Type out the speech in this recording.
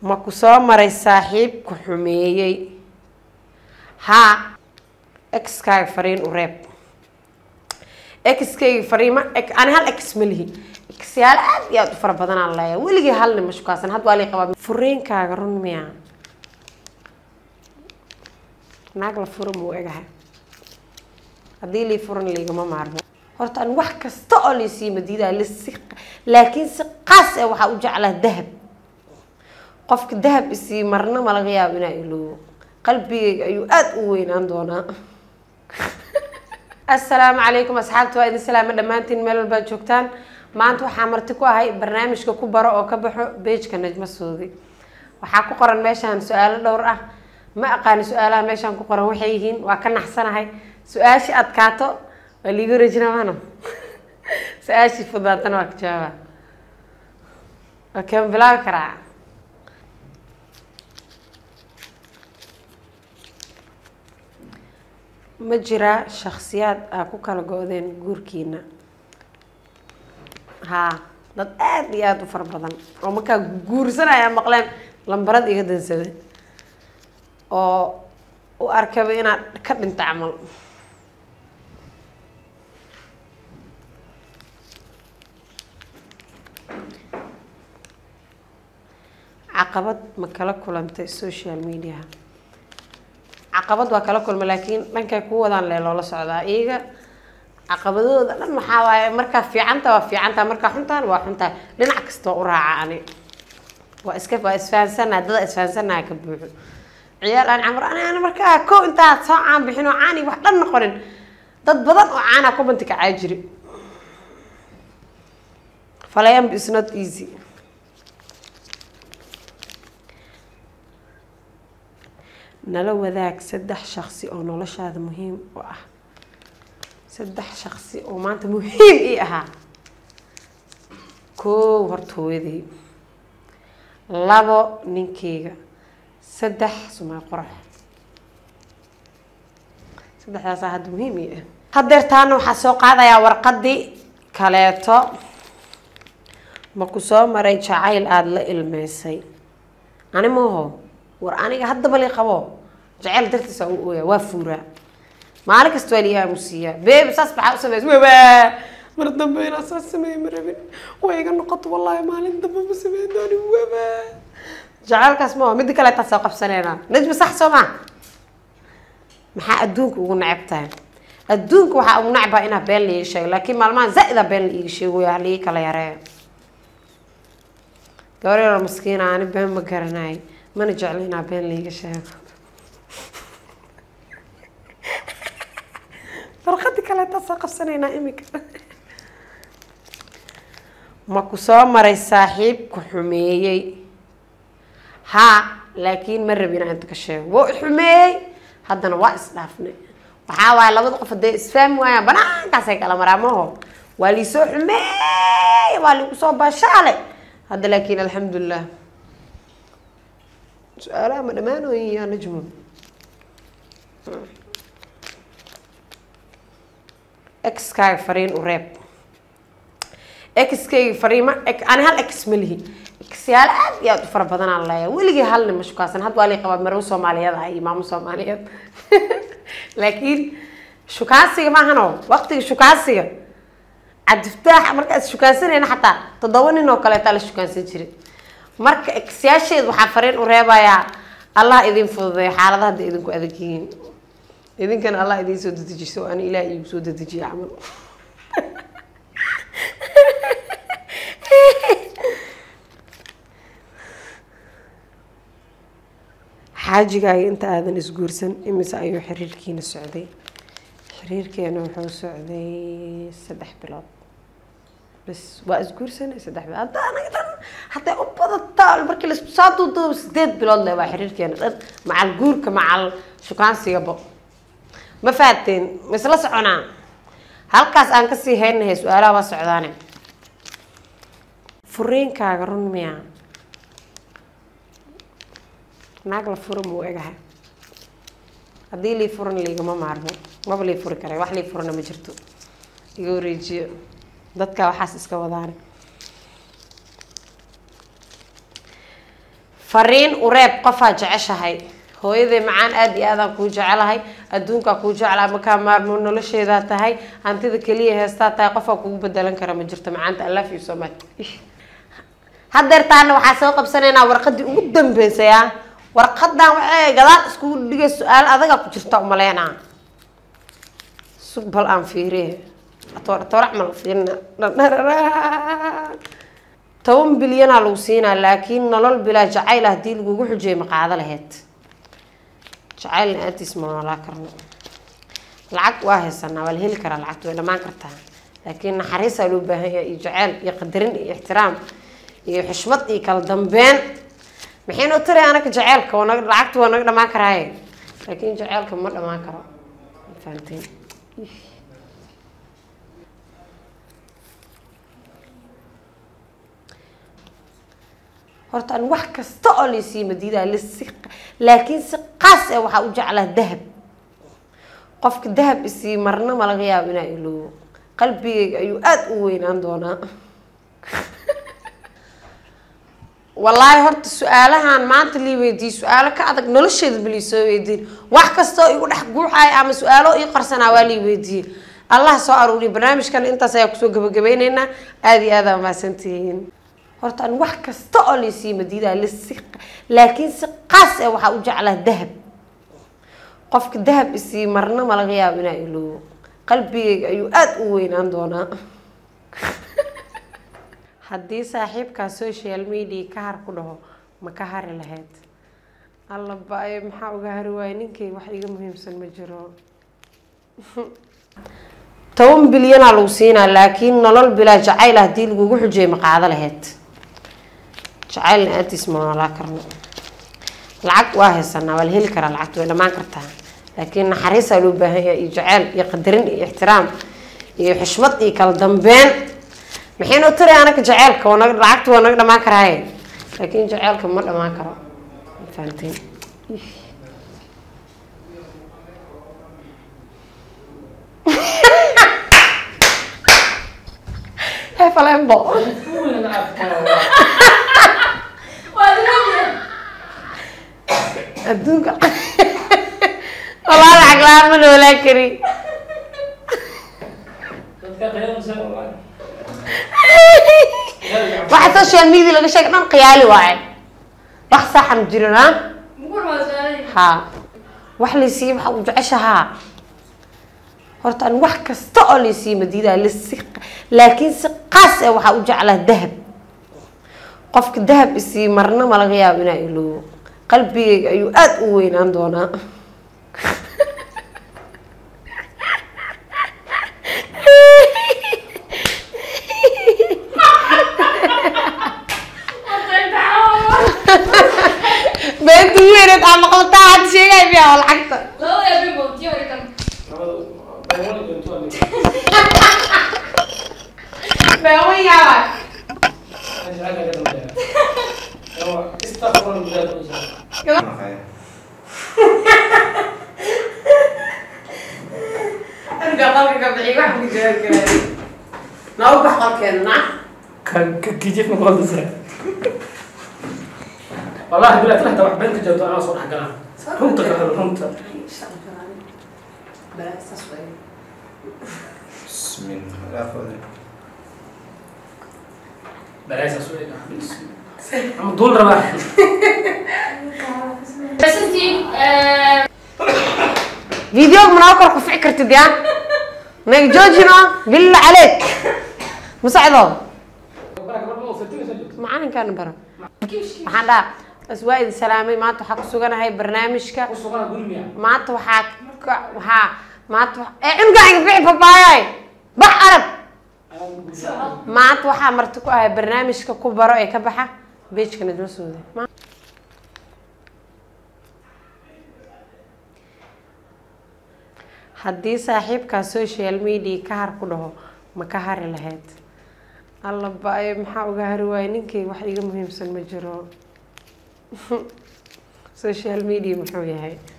ma ku soo maray saaxiib ku xumeeyey haa exkaaga fariin u reeb exkayga fariima ani hal ex ma lihi exyaalo aad iyo aad u fara badanaan leeya weligii halni ma shukaasan had waa lii qabaa furiinkaaga run miya naag la fura muu egahay haddii lii furan liigama maarmo horta an wax kasta oo laysii madiidaa lasi laakiin si qaas eh waxaa u jeclaa dahab qofka dahab isii marna ma laga yaabo inaa iloobo qalbigayga ayuu aada u weynaan doonaa assalaamu calaykum asxaabta waa idin salaamo dhammaantiin meel walbaad joogtaan maanta waxaa marti ku ahay barnaamijka ku baro oo ka baxo beejka najmo soodi waxaa ku qoran meeshaan su-aalo dhowr ah ma aqaani su-aalaha meeshaan ku qoran waxay yihiin waa ka naxsanahay su-aashii adkaato waa liiga wareejinamano su-aashii fudaatana waa ka jawaaba okay ma bilaabi karaa ma jiraa shaksiyaad aa ku kala go-deen guurkiina haa dad aada iyo aada u fara badan oo markaa guursanaya maqleen lambarad iga dansada oo u arkaba inaad ka dhinta camal caqabad ma kala kulantay social media caqabad waa kala kulma laakiin dhankay ku wadaan lee loola socdaa iyaga caqabadooda dhan maxaa waaye markaa fiicanta waa fiicanta markaa xuntaan waa xuntaa dhinac kasta waa u raaca ani waa iska waa isfahansanaa dada isfahansanaa ka buuxo ciyaal aan camar ani ani markaa ko intaad soo caan bixin oo caani wax dhan noqonin dad badan oo caana kubanti kacaa jiri falayamb is not easy nala wadaag saddex shaqsi oo noloshaada muhiim u ah saddex shaqsi oo maanta muhiim ii ahaa koow horta hooyaday labo ninkeyga saddex sumay qorax saddexdaasaa hadda muhiim ii ah hadeer taana waxaa soo qaadayaa warqadii kaleeto ma ku soo maray jacayl aada la ilmeysay ani maho war aniga haddaba li qabo jaceyl dartiisa u ooya waa fuuraa maalin kasta waa lii aamusiiyaa beeb saas maxaa u sameys wabaa mar dambe inaa saas sameeye ma rabin way iga noqoto wallaahi maalin dambe ma sameyn dooni wabaa jaceylkaas ma midda kale taa soo qabsaneynaa najma sax soo maa maxaa adduunka ugu necab tahay adduunka waxaa ugu necbaa inaa been laiga sheego laakiin maalmahan zaa-ida been la iiga sheegoya halii kala yareeyo gabar yaroo maskiina ani been ma garanayo mana jeclo inaa been laiga sheego farqadi kaleetaa soo qabsanaynaa imika ma ku soo maray saaxiib ku xumeeyey haa laakiin ma rabin inaa inta ka sheego waa xumeeyey haddana waa isdhaafnay waxaa waaye labada qof hadee isfahmi waayaan banaankaasay kala maraa maho waa liisoo xumeey waa liigu soo baashaale hadda laakiin alxamdulilah su-aalaha ma dhammaanooyin yaa najmo exkaaga fariin u reeb exkayga fariima ani hal ex ma lihi exyaalo aada iyo aada u fara badanaan leeya weligii halni ma shukaasan had waa lii qabaa marwo soomaaliyeed ah iyo maamo soomaaliyeed laakiin shukaansiga maahano waqtiga shukaansiga cabdiftaax markaa is shukaansanayna xataa toddoba nin oo kaleetaa la shukaansan jiray marka exyaasheed waxaa fariin u reebayaa allah idin fududeeyo xaaladaha hadda idinku adag yihiin idinkana allah idiin soo dedejiso o ani ilaah iigu soo dedejiya camal xaajigaaga inta aadan isguursan imise ayuu xiriirkiina socday xiriirkeena wuxuu socday saddex bilood bas waa isguursanay saddex bilood hadda anaga dhan hadday u badataa markii laisku soo duuduubo sideed bilood le waa xiriirkeena dhan macal guurka macal shukaansigaba ma fahateen ma isla soconaa halkaas aan kasii haynahay su-aalaha waa socdaane furiinkaaga run miya naag la fura muu egahay haddii lii furan liigama maarmo maba lii furi kara wax lii furana ma jirto iga wareejiyo dadka waxaas iska wadaane fariin ureeb qofaa jeceshahay hooyaday macaan aada iyo aadaan kuu jecelahay adduunkaa kuu jeclaa makaa maarmo nolosheedaa tahay hantida keliya heestaa tahay qofaa kugu bedelan kara ma jirto macaanta i love you so much hadeertaana waxaa soo qabsanaynaa warqadii ugu dambeysay ah warqadan waxay gadaal iskugu dhigay su-aal adaga ku jirta umaleynaa sug bal aan fiiriye toorac ma la fiirina toban bilyanaa lagu siinaa laakiin nolol bilaa jacayl haddii lagugu xujiyay ma qaado laheyd jacayl la-aantiis ma noolaa karno lacag waa haysanaa waa la heli karaa lacagta way dhamaan kartaa laakiin naxariisaa loo baahan yahay iyo jaceyl iyo qadarin iyo ixtiraam iyo xushmad iyo kala dambeyn maxaynu tiri anaga jaceylka waa naga lacagta waa naga dhamaan karaaye laakiin jaceylka ma dhamaan karo fahanteen horta an wax kasta oo laysii madiidaa lasi laakiin si qaas e waxaa u jeclaa dahab qofka dahab isii marna ma laga yaabo inaa iloobo qalbigayga ayuu aada u weynaan doonaa wallaahi horta su-aalahan maanta lii weydiiye su-aalo ka adag nolosheeda balii soo weydiin wax kastoo igu dhex guuxaaya ama su-aalo ii qarsanaa waa lii weydiiyey allah soo aruuriya barnaamijkan intaas ayaa kusoo gabagabeyneynaa aada iyo aada mahadsantihiin horta an wax kasta oo laysii madiidaa lasi laakiin si qaas e waxaa u jeclaa dahab qofka dahab isii marna ma laga yaabo inaa iloobo qalbigayga ayuu aada u weynaan doonaa haddii saaxiibkaa social media ka har ku dhaho ma ka hari lahayd alla ba-e maxaa uga hari waaya ninkay wax iga muhiimsan ma jiro toban bilyanaa lagu siinaa laakiin nolol bilaa jacayl haddii lagugu xujiyay ma qaado lahayd jacayl la-aantiis ma noolaa karno lacag waa haysanaa waa la heli karaa lacagta way dhamaan kartaa laakiin naxariisaa loo baahan yahay iyo jaceyl iyo qadarin iyo ixtiraam iyo xushmad iyo kala dambeyn maxaynu tiri anaga jaceylka waa naga lacagta waa naga dhamaan karaaye laakiin jaceylka ma dhamaan karo fahanteen hefalembo adduunka walaa lacag la-aan ma noolaa kari waxa social media laga sheega dhan khiyaali waaye wax saxan jirin ha ha wax laysiiye waxa u jeceshahaa horta an wax kasta oo laysii madiidaa lasi laakiin si qaas e waxaa u jeclaa dahab qofka dahab isii marna ma laga yaabo inaa iloobo qalbigayga ayuu aada u weynaan doonaa beenta weyneed aa maqlataa had sheegay miyaa oo lacagta beewan yaaba arga qalka ka bixi wax ku jira gaari noo bax qalkeena na كيجيك من قول تسرع والله بلا تلحت واحد بنت جوت انا صور حق انا رمت كهر رمت بسم الله الرحمن بلاش اسوي عم طول رباح بس انتي فيديو مناوكر ku fici kartid yaa nag joojino billah عليك مساعدهم macalinkaana bara waxaan dhaha bas waa idin salaamay maanta waxaa ku suganahay barnaamijka maanta waxaa ka- waxaa maanta wa- ee cunuga bixi babaayay bax arag maanta waxaa marti ku ahay barnaamijka ku baro ee ka baxa beejka najma suude Ma- haddii saaxiibkaa social media ka har ku dhaho ma ka hari lahayd alla ba-e maxaa uga hari waaya ninkay wax iga muhiimsan ma jiro social media muxuu yahay